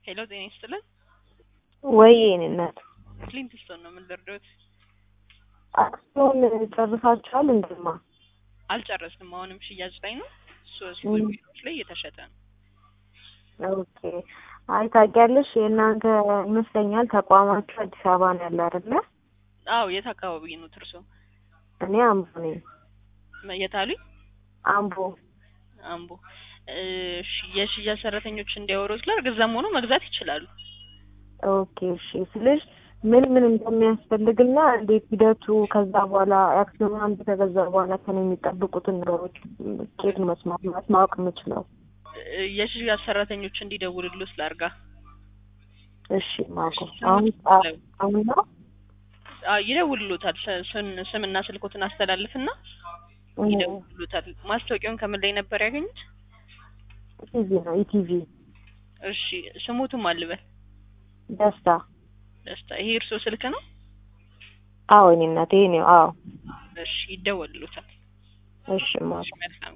ሄሎ ጤና ይስጥልን። ወይ የኔ እናት ክሊንትስቶን ነው የምንደርደውት። አክሲዮን ጨርሳችኋል? እንደማ አልጨረስንም። አሁንም ሽያጭ ላይ ነው። ሶስት ም። ቢሮዎች ላይ እየተሸጠ ነው። ኦኬ። አይ ታውቂያለሽ፣ የእናንተ ይመስለኛል ተቋማችሁ አዲስ አበባ ነው ያለ አይደለ? አዎ የት አካባቢ ነው ትርሶ? እኔ አምቦ ነኝ። የት አሉኝ? አምቦ አምቦ። እሺ የሽያጭ ሰራተኞች እንዲያወሩት ላድርግ። እዛም ሆኖ መግዛት ይችላሉ። ኦኬ። እሺ ስልሽ ምን ምን እንደሚያስፈልግና እንዴት ሂደቱ ከዛ በኋላ አክሲዮን አንድ ተገዛ በኋላ ከኔ የሚጠብቁትን ነገሮች ኬት መስማት ማለት ማወቅ የምችለው? የሽያጭ ሰራተኞች እንዲደውልልዎት ላድርጋ። እሺ ማቆ አሁን አሁን ነው አዎ ይደውልሎታል። ስ- ስም- ስምና ስልኮትን አስተላልፍና ይደውልሎታል። ማስታወቂያውን ከምን ላይ ነበር ያገኙት? ኢቲቪ ነው ኢቲቪ እሺ ስሙትም አልበል ደስታ ደስታ። ይሄ እርሶ ስልክ ነው? አዎ እኔ እናቴ ነው አዎ እሺ ይደወልሎታል። እሺ ማቆ እሺ መልካም